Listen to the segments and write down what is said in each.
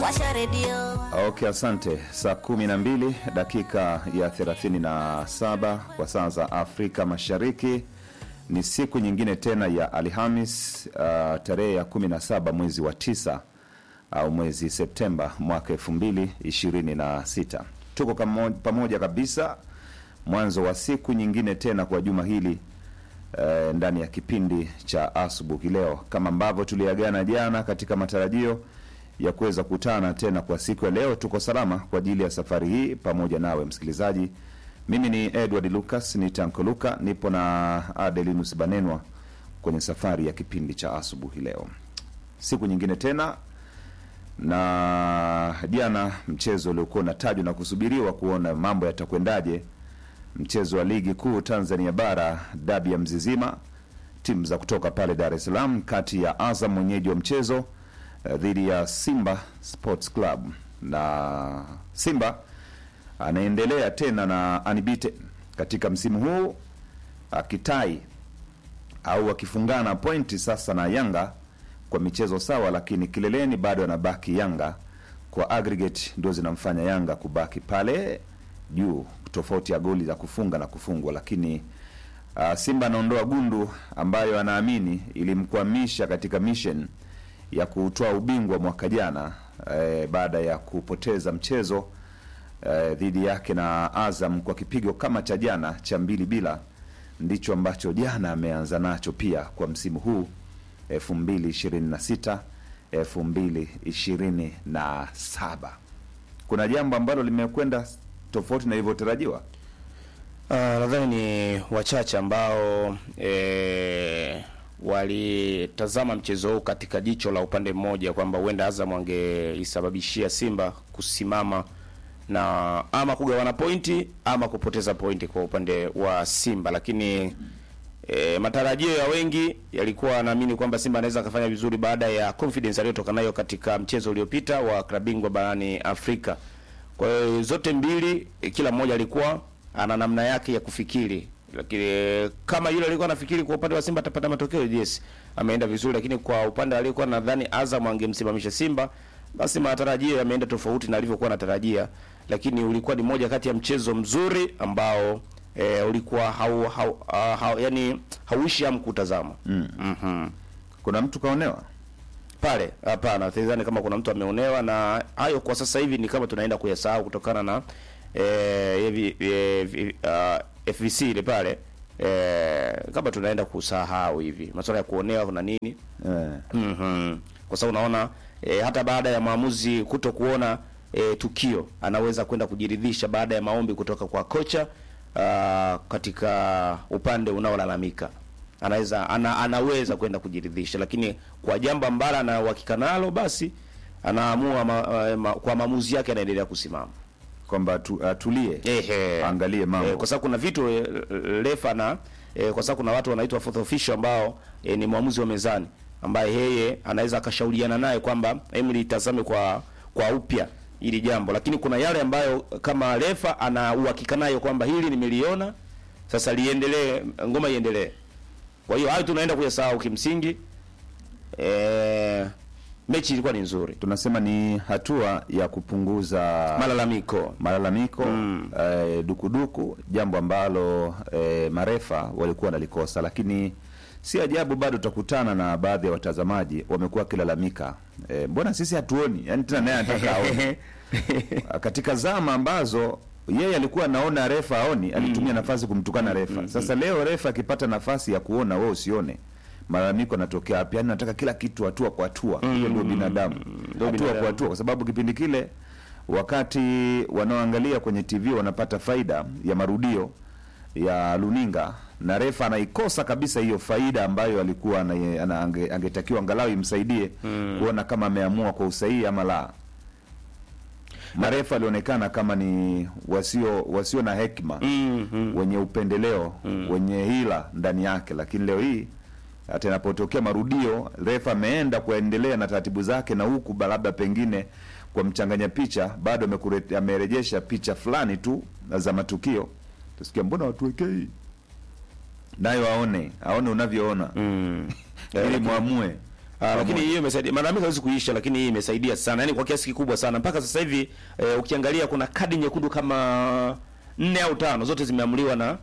washa redio Okay, asante. Saa kumi na mbili dakika ya 37 kwa saa za Afrika Mashariki. Ni siku nyingine tena ya Alhamis, uh, tarehe ya 17 mwezi wa tisa au mwezi Septemba mwaka 2026. Tuko kamo- pamoja kabisa mwanzo wa siku nyingine tena kwa juma hili eh, ndani ya kipindi cha asubuhi leo, kama ambavyo tuliagana jana katika matarajio ya kuweza kutana tena kwa siku ya leo. Tuko salama kwa ajili ya safari hii pamoja nawe msikilizaji. Mimi ni Edward Lucas, ni Tanko Luka, nipo na Adelinus Banenwa kwenye safari ya kipindi cha asubuhi leo, siku nyingine tena na jana mchezo uliokuwa unatajwa na kusubiriwa kuona mambo yatakwendaje, mchezo wa ligi kuu Tanzania bara, dabi ya Mzizima, timu za kutoka pale Dar es Salaam, kati ya Azam mwenyeji wa mchezo eh, dhidi ya Simba Sports Club, na Simba anaendelea tena na unbeaten katika msimu huu akitai au akifungana pointi sasa na Yanga kwa michezo sawa, lakini kileleni bado anabaki Yanga kwa aggregate, ndio zinamfanya Yanga kubaki pale juu, tofauti ya goli za kufunga na kufungwa. Lakini uh, Simba anaondoa gundu ambayo anaamini ilimkwamisha katika mission ya kutoa ubingwa mwaka jana eh, baada ya kupoteza mchezo eh, dhidi yake na Azam kwa kipigo kama cha jana cha mbili bila. Ndicho ambacho jana ameanza nacho pia kwa msimu huu 2026 2027. Kuna jambo ambalo limekwenda tofauti na ilivyotarajiwa. Uh, nadhani ni wachache ambao e, walitazama mchezo huu katika jicho la upande mmoja kwamba huenda Azam angeisababishia Simba kusimama na ama kugawana pointi ama kupoteza pointi kwa upande wa Simba, lakini e, matarajio ya wengi yalikuwa naamini kwamba Simba anaweza akafanya vizuri baada ya confidence aliyotoka nayo katika mchezo uliopita wa klabu bingwa barani Afrika. Kwa hiyo zote mbili e, kila mmoja alikuwa ana namna yake ya kufikiri, lakini e, kama yule alikuwa anafikiri kwa upande wa Simba atapata matokeo, yes, ameenda vizuri, lakini kwa upande aliyekuwa nadhani Azam angemsimamisha Simba, basi matarajio yameenda tofauti na alivyokuwa anatarajia, lakini ulikuwa ni moja kati ya mchezo mzuri ambao e, ulikuwa hau, hau, uh, hau, yani hauishi hamu kutazama Mm. Mhm. Kuna mtu kaonewa pale hapana, sidhani kama kuna mtu ameonewa, na hayo kwa sasa hivi ni kama tunaenda kuyasahau kutokana na eh, hivi eh, vi- ah, FVC ile pale eh, kama tunaenda kusahau hivi masuala ya kuonewa na nini eh. Mhm. Kwa sababu unaona e, hata baada ya maamuzi kuto kuona e, tukio anaweza kwenda kujiridhisha baada ya maombi kutoka kwa kocha ah, katika upande unaolalamika anaweza ana, anaweza kwenda kujiridhisha, lakini kwa jambo ambalo ana uhakika nalo basi anaamua ma, eh, ma, kwa maamuzi yake anaendelea kusimama. kwamba atu- atulie Ehe. angalie mambo Eh, kwa sababu kuna vitu eh, refa na eh, kwa sababu kuna watu wanaitwa fourth official ambao eh, ni mwamuzi wa mezani ambaye yeye anaweza akashauriana naye kwamba hebu litazame kwa kwa upya hili jambo, lakini kuna yale ambayo kama refa ana uhakika nayo kwamba hili nimeliona, sasa liendelee, ngoma iendelee. Kwa hiyo hayo tunaenda kuyasahau kimsingi. Eh, mechi ilikuwa ni nzuri, tunasema ni hatua ya kupunguza malalamiko malalamiko eh, dukuduku, jambo ambalo eh, marefa walikuwa wanalikosa, lakini si ajabu bado utakutana na baadhi ya watazamaji wamekuwa wakilalamika eh, mbona sisi hatuoni? Yani tena naye anataka aone katika zama ambazo yeye alikuwa anaona refa aoni, alitumia nafasi kumtukana refa. Sasa leo refa akipata nafasi ya kuona, wewe usione, malalamiko yanatokea hapo. Yani nataka kila kitu hatua kwa hatua. Hiyo ndio binadamu, hatua kwa binadamu. hatua, kwa sababu kipindi kile wakati wanaoangalia kwenye TV wanapata faida ya marudio ya luninga na refa anaikosa kabisa hiyo faida ambayo alikuwa ana- ana- ange- angetakiwa angalau imsaidie kuona kama ameamua kwa usahihi ama la. Marefa walionekana kama ni wasio wasio na hekima Mhm. wenye upendeleo wenye hila ndani yake, lakini leo hii hata inapotokea marudio, refa ameenda kuendelea na taratibu zake, na huku ba- labda pengine kwa mchanganya picha bado amekure- amerejesha picha fulani tu za matukio, tusikia mbona watuwekei nayo aone aone unavyoona Mm. ili mwamue Ah, lakini hiyo imesaidia. Malalamiko hawezi kuisha, lakini hii imesaidia sana, yaani kwa kiasi kikubwa sana. Mpaka sasa hivi eh, ukiangalia kuna kadi nyekundu kama nne au tano, zote zimeamuliwa na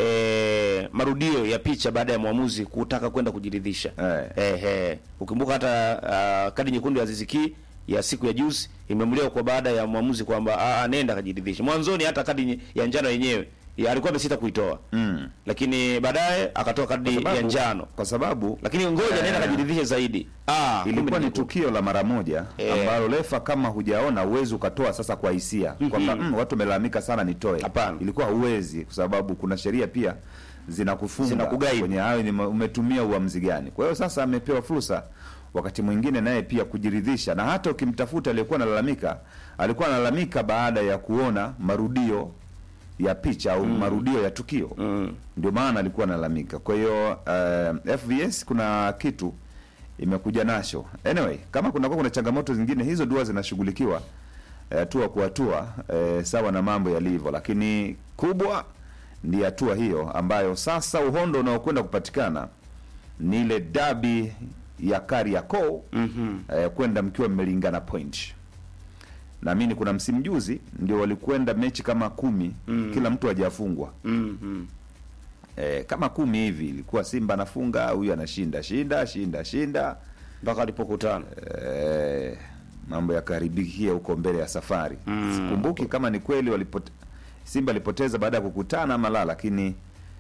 eh, marudio ya picha baada ya mwamuzi kutaka kwenda kujiridhisha. Eh. Eh, eh. Ukumbuka hata ah, kadi nyekundu ya Aziz Ki ya siku ya juzi imeamuliwa kwa baada ya mwamuzi kwamba ah, ah, nenda kajiridhisha. Mwanzoni hata kadi nye- ya njano yenyewe ya, alikuwa amesita kuitoa Mm. lakini baadaye akatoa kadi Kwa sababu- ya njano, kwa sababu lakini ngoja Eh. nenda kajiridhishe zaidi. Ah, kumbe ilikuwa ni nyekundu. tukio la mara moja Eh. ambalo refa kama hujaona uwezi ukatoa sasa kwa hisia kwamba mm, watu wamelalamika sana nitoe. Hapana. Ilikuwa huwezi kwa sababu kuna sheria pia zinakufunga Zinakuguide. kwenye hayo ni umetumia uamuzi gani. Kwa hiyo sasa amepewa fursa wakati mwingine naye pia kujiridhisha, na hata ukimtafuta aliyekuwa analalamika, alikuwa analalamika baada ya kuona marudio ya picha au marudio ya tukio Mm. ndio maana alikuwa analalamika. Kwa hiyo uh, FVS kuna kitu imekuja nacho. Anyway, kama kunakuwa kuna changamoto zingine, hizo dua zinashughulikiwa eh, hatua kwa hatua eh, sawa na mambo yalivyo, lakini kubwa ni hatua hiyo ambayo sasa uhondo unaokwenda kupatikana ni ile dabi ya Kariakoo Mhm. eh, kwenda mkiwa mmelingana point. Naamini kuna msimu juzi ndio walikwenda mechi kama kumi Mm. kila mtu hajafungwa Mhm. eh, kama kumi hivi ilikuwa Simba anafunga huyu anashinda shinda shinda shinda mpaka walipokutana. eh, mambo yakaharibikia huko mbele ya safari Mm. sikumbuki kama ni kweli walipote, Simba alipoteza baada ya kukutana ama la, lakini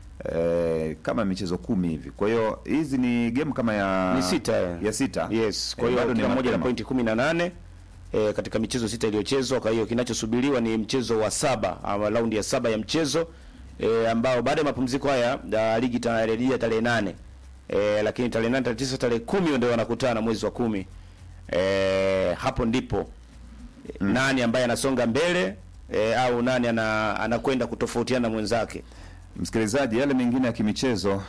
eh, kama michezo kumi hivi. Kwa hiyo hizi ni game kama ya Ni sita, eh. ya sita Yes, kwa Eh, hiyo bado ni kila mmoja na mapema. pointi kumi na nane e, katika michezo sita iliyochezwa. Kwa hiyo kinachosubiriwa ni mchezo wa saba ama raundi ya saba ya mchezo e, ambao baada ya mapumziko haya da, ligi itarejea tarehe nane e, lakini tarehe nane, tarehe tisa, tarehe kumi ndio wanakutana mwezi wa kumi. E, hapo ndipo mm. nani ambaye anasonga mbele e, au nani ana, anakwenda kutofautiana na mwenzake. Msikilizaji, yale mengine ya kimichezo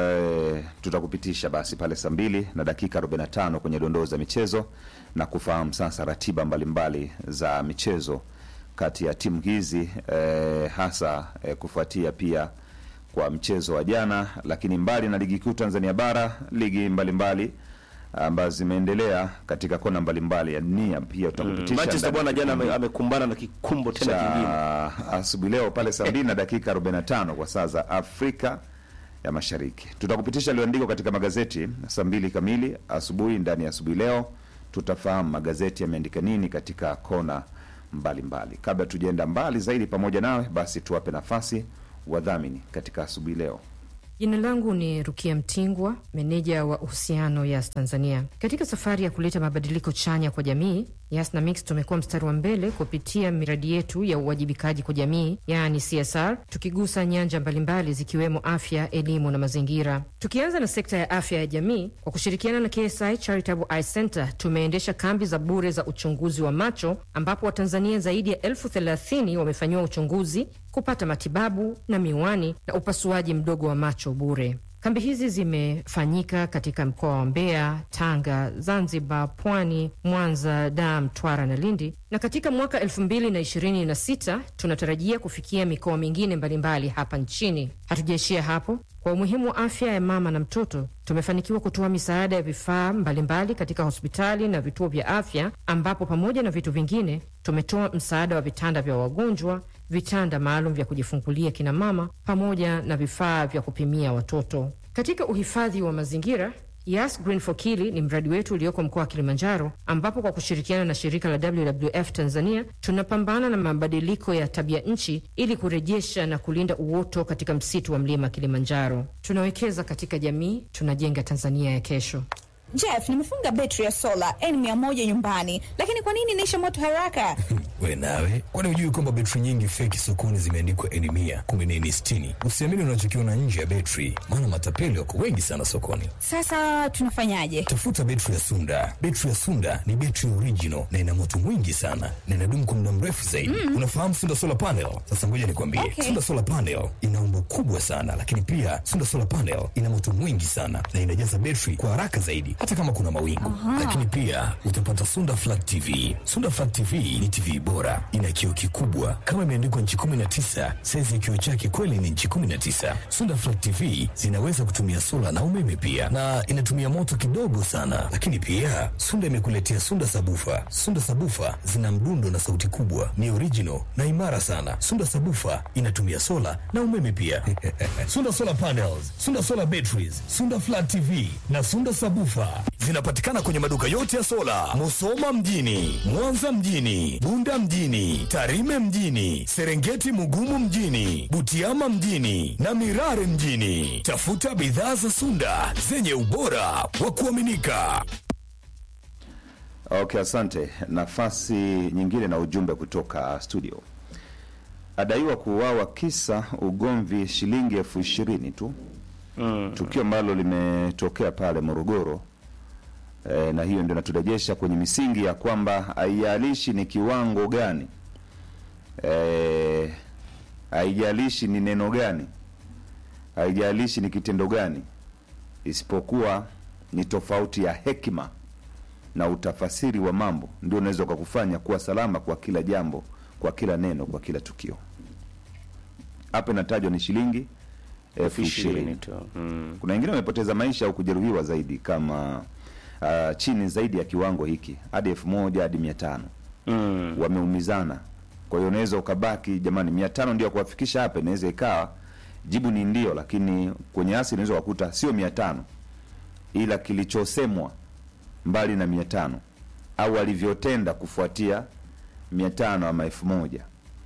eh, tutakupitisha basi pale saa mbili na dakika 45 kwenye dondoo za michezo na kufahamu sasa ratiba mbalimbali za michezo kati ya timu hizi eh, hasa eh, kufuatia pia kwa mchezo wa jana, lakini mbali na ligi kuu Tanzania bara, ligi mbalimbali ambazo zimeendelea katika kona mbalimbali ya dunia pia tutakupitisha Manchester ndani ya bwana jana kipindi ame- amekumbana na kikumbo tena kingine. cha asubuhi leo pale saa mbili na dakika 45 kwa saa za Afrika ya Mashariki. Tutakupitisha yaliyoandikwa katika magazeti saa mbili kamili asubuhi. Ndani ya asubuhi leo tutafahamu magazeti yameandika nini katika kona mbalimbali mbali. Kabla tujaenda mbali zaidi pamoja nawe, basi tuwape nafasi wadhamini katika asubuhi leo. Jina langu ni Rukia Mtingwa, meneja wa uhusiano Yas Tanzania. Katika safari ya kuleta mabadiliko chanya kwa jamii, Yas na Mix tumekuwa mstari wa mbele kupitia miradi yetu ya uwajibikaji kwa jamii, yaani CSR, tukigusa nyanja mbalimbali zikiwemo afya, elimu na mazingira. Tukianza na sekta ya afya ya jamii, kwa kushirikiana na KSI Charitable Eye Center tumeendesha kambi za bure za uchunguzi wa macho, ambapo Watanzania zaidi ya elfu thelathini wamefanyiwa uchunguzi kupata matibabu na miwani na upasuaji mdogo wa macho bure. Kambi hizi zimefanyika katika mkoa wa Mbeya, Tanga, Zanzibar, Pwani, Mwanza, Dar, Mtwara na Lindi, na katika mwaka elfu mbili na ishirini na sita tunatarajia kufikia mikoa mingine mbalimbali hapa nchini. Hatujaishia hapo. Kwa umuhimu wa afya ya mama na mtoto, tumefanikiwa kutoa misaada ya vifaa mbalimbali katika hospitali na vituo vya afya, ambapo pamoja na vitu vingine tumetoa msaada wa vitanda vya wagonjwa, vitanda maalum vya kujifungulia kina mama, pamoja na vifaa vya kupimia watoto. Katika uhifadhi wa mazingira Yas Green for Kili ni mradi wetu ulioko mkoa wa Kilimanjaro, ambapo kwa kushirikiana na shirika la WWF Tanzania tunapambana na mabadiliko ya tabia nchi ili kurejesha na kulinda uoto katika msitu wa mlima Kilimanjaro. Tunawekeza katika jamii, tunajenga Tanzania ya kesho. Jeff, nimefunga betri ya sola N100 nyumbani, lakini kwa nini inaisha moto haraka? We nawe, kwani hujui kwamba betri nyingi feki sokoni zimeandikwa N mia kumbe ni N sitini? Usiamini unachokiona nje ya betri, maana matapeli wako wengi sana sokoni. Sasa tunafanyaje? Tafuta betri ya Sunda. Betri ya Sunda ni betri original na ina moto mwingi sana na inadumu kwa muda mrefu zaidi. Unafahamu Sunda solar panel? Sasa ngoja nikwambie, Okay. Sunda solar panel ina umbo kubwa sana, lakini pia Sunda solar panel ina moto mwingi sana na inajaza betri kwa haraka zaidi, hata kama kuna mawingu. Lakini pia utapata Sunda Flat TV. Sunda Flat TV ni TV bora, ina kioo kikubwa kama imeandikwa nchi 19. Saizi ya kioo chake kweli ni nchi 19. Sunda Flat TV zinaweza kutumia sola na umeme pia, na inatumia moto kidogo sana. Lakini pia Sunda imekuletea Sunda Sabufa. Sunda Sabufa zina mdundo na sauti kubwa, ni original na imara sana. Sunda Sabufa inatumia sola na umeme pia. Sunda Solar Panels, Sunda Solar Batteries, Sunda Flat TV na Sunda Sabufa zinapatikana kwenye maduka yote ya sola, Musoma mjini, Mwanza mjini, Bunda mjini, Tarime mjini, Serengeti Mugumu mjini, Butiama mjini na Mirare mjini. Tafuta bidhaa za Sunda zenye ubora wa kuaminika. Okay, asante. Nafasi nyingine na ujumbe kutoka studio. Adaiwa kuuawa kisa ugomvi shilingi elfu ishirini tu mm. Tukio ambalo limetokea pale Morogoro e, na hiyo ndio inaturejesha kwenye misingi ya kwamba haijalishi ni kiwango gani e, haijalishi ni neno gani, haijalishi ni kitendo gani, isipokuwa ni tofauti ya hekima na utafasiri wa mambo ndio unaweza ukakufanya kuwa salama kwa kila jambo, kwa kila neno, kwa kila tukio. Hapa inatajwa ni shilingi elfu ishirini. tu. Mm. Kuna wengine wamepoteza maisha au kujeruhiwa zaidi kama uh, chini zaidi ya kiwango hiki hadi elfu moja hadi mia tano Mm. wameumizana. Kwa hiyo unaweza ukabaki, jamani, mia tano ndio kuwafikisha hapa. Inaweza ikawa jibu ni ndio, lakini kwenye asi unaweza kukuta sio mia tano ila kilichosemwa mbali na mia tano au alivyotenda kufuatia mia tano ama elfu moja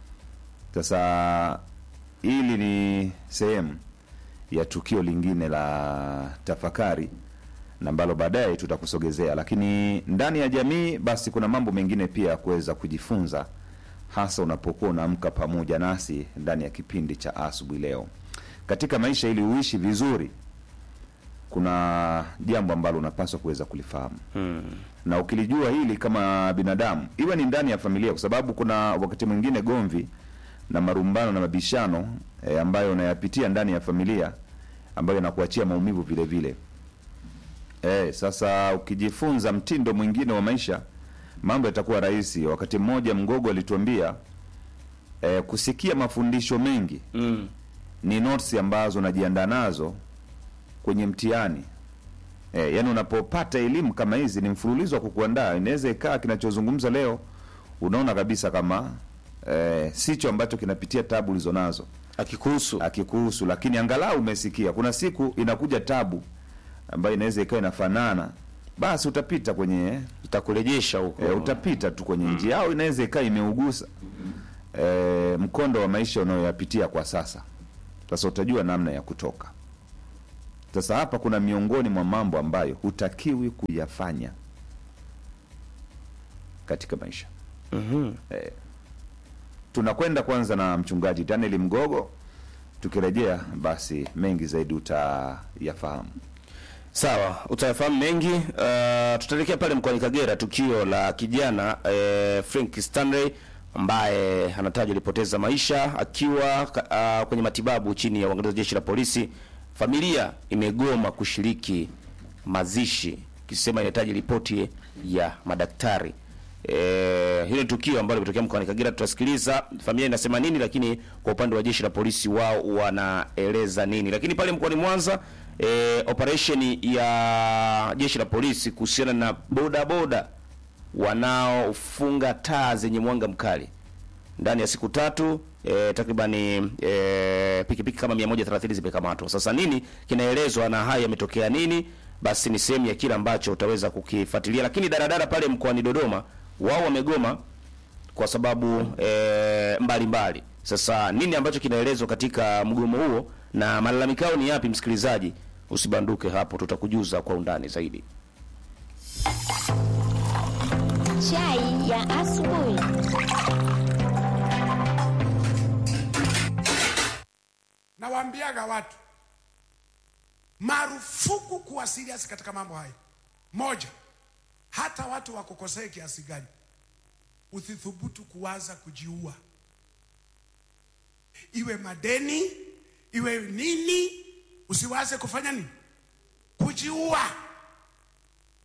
sasa hili ni sehemu ya tukio lingine la tafakari na ambalo baadaye tutakusogezea, lakini ndani ya jamii basi kuna mambo mengine pia ya kuweza kujifunza, hasa unapokuwa unaamka pamoja nasi ndani ya kipindi cha asubuhi leo. Katika maisha, ili uishi vizuri, kuna jambo ambalo unapaswa kuweza kulifahamu na ukilijua hili kama binadamu, iwe ni ndani ya familia, kwa sababu kuna wakati mwingine gomvi na marumbano na mabishano e, ambayo unayapitia ndani ya familia ambayo yanakuachia maumivu vile vile. E, sasa ukijifunza mtindo mwingine wa maisha mambo yatakuwa rahisi. Wakati mmoja Mgogo alituambia e, kusikia mafundisho mengi Mm. ni notes ambazo unajiandaa nazo kwenye mtihani. E, yani unapopata elimu kama hizi ni mfululizo wa kukuandaa. Inaweza ikaa kinachozungumza leo unaona kabisa kama e, sicho ambacho kinapitia tabu ulizo nazo Akikuhusu. akikuhusu, lakini angalau umesikia. Kuna siku inakuja tabu ambayo inaweza ikawa inafanana, basi utapita kwenye itakurejesha huko. e, utapita tu kwenye njia, au inaweza ikawa imeugusa e, mkondo wa maisha unayoyapitia kwa sasa. Sasa utajua namna ya kutoka. Sasa hapa kuna miongoni mwa mambo ambayo hutakiwi kuyafanya katika maisha. Mhm. Eh, tunakwenda kwanza na mchungaji Daniel Mgogo. Tukirejea basi mengi zaidi utayafahamu. Sawa, utayafahamu mengi. Uh, tutaelekea pale mkoani Kagera, tukio la kijana eh, Frank Stanley ambaye anatajwa alipoteza maisha akiwa uh, kwenye matibabu chini ya uangalizi wa jeshi la polisi. Familia imegoma kushiriki mazishi, ikisema inahitaji ripoti ya madaktari. Eh, hilo ni tukio ambalo limetokea mkoani Kagera. Tutasikiliza familia inasema nini, lakini kwa upande wa jeshi la polisi wao wanaeleza nini. Lakini pale mkoani Mwanza eh, operation ya jeshi la polisi kuhusiana na boda boda wanaofunga taa zenye mwanga mkali ndani ya siku tatu e, takribani e, pikipiki kama 130 zimekamatwa. Sasa nini kinaelezwa na haya yametokea nini? Basi ni sehemu ya kile ambacho utaweza kukifuatilia. Lakini daradara pale mkoani Dodoma wao wamegoma kwa sababu e, mbalimbali. Sasa nini ambacho kinaelezwa katika mgomo huo na malalamiko yao ni yapi? Msikilizaji, usibanduke hapo, tutakujuza kwa undani zaidi. Chai ya asubuhi. Nawaambiaga watu marufuku kuwa serious katika mambo haya. Moja, hata watu wakukosee kiasi gani, usithubutu kuwaza kujiua, iwe madeni, iwe nini, usiwaze kufanya nini, kujiua.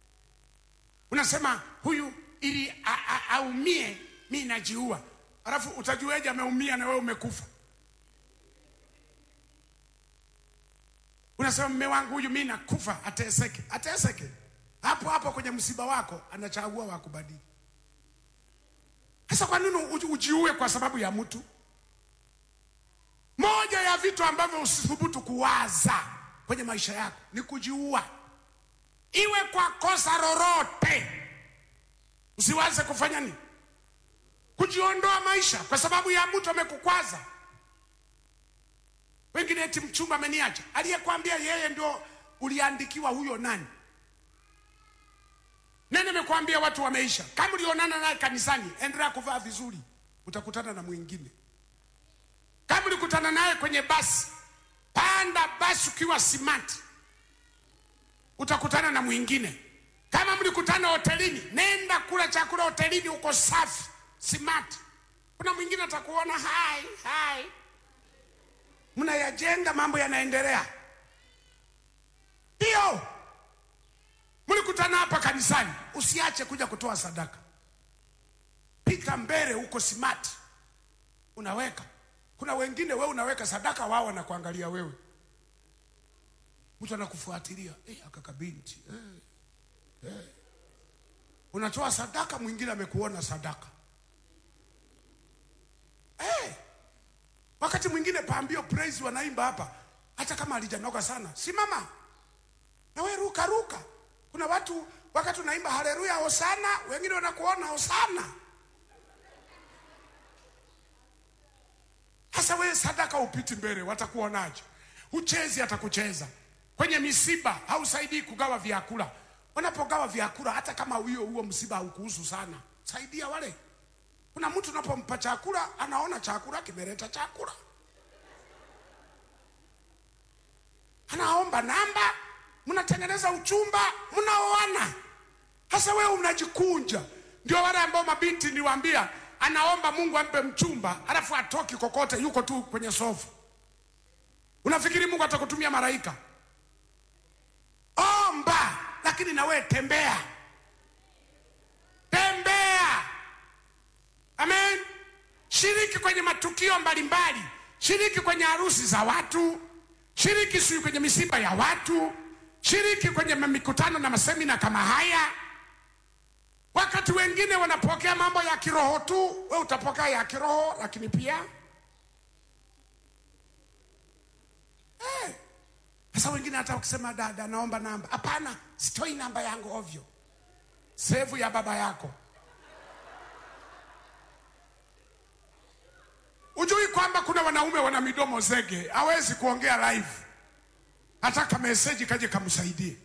unasema huyu ili a- a- aumie mi najiua alafu utajueje ameumia na wewe umekufa unasema mme wangu huyu mi nakufa ateseke ateseke hapo hapo kwenye msiba wako anachagua wakubadili sasa kwa nini uji- ujiue kwa sababu ya mtu moja ya vitu ambavyo usithubutu kuwaza kwenye maisha yako ni kujiua iwe kwa kosa lolote usiwaze kufanya nini kujiondoa maisha kwa sababu ya mtu amekukwaza wengine eti mchumba ameniacha aliyekwambia yeye ndio uliandikiwa huyo nani nani amekwambia watu wameisha kama ulionana naye kanisani endelea kuvaa vizuri utakutana na mwingine kama ulikutana naye kwenye basi panda basi ukiwa simati utakutana na mwingine kama mlikutana hotelini nenda kula chakula hotelini uko safi simati kuna mwingine atakuona hai hai mnayajenga mambo yanaendelea ndio mlikutana hapa kanisani usiache kuja kutoa sadaka pita mbele huko simati unaweka kuna wengine wewe unaweka sadaka wao wanakuangalia wewe mtu anakufuatilia eh, akakabinti eh, eh. unatoa sadaka mwingine amekuona sadaka eh. wakati mwingine pambio praise wanaimba hapa hata kama alijanoka sana simama na we ruka ruka kuna watu wakati unaimba haleluya hosana wengine wanakuona hosana Sasa wewe sadaka upiti mbele, watakuonaje? Uchezi atakucheza kwenye misiba, hausaidii kugawa vyakula. Wanapogawa vyakula, hata kama huyo huo msiba haukuhusu sana, saidia wale. Kuna mtu unapompa chakula, anaona chakula kimeleta chakula, anaomba namba, mnatengeneza uchumba, mnaoana. Sasa wewe unajikunja. Ndio wale ambao mabinti niwaambia, anaomba Mungu ampe mchumba, alafu atoki kokote, yuko tu kwenye sofa. Unafikiri Mungu atakutumia malaika? Omba, lakini na wewe tembea, tembea. Amen. Shiriki kwenye matukio mbalimbali, shiriki kwenye harusi za watu, shiriki sijui kwenye misiba ya watu, shiriki kwenye mikutano na masemina kama haya. Wakati wengine wanapokea mambo ya kiroho tu, we utapokea ya kiroho, lakini pia Eh, sasa wengine hata ukisema dada, naomba namba, hapana, sitoi namba yangu ovyo, sevu ya baba yako. Ujui kwamba kuna wanaume wana midomo zege, hawezi kuongea live, nataka meseji kaje kamsaidie.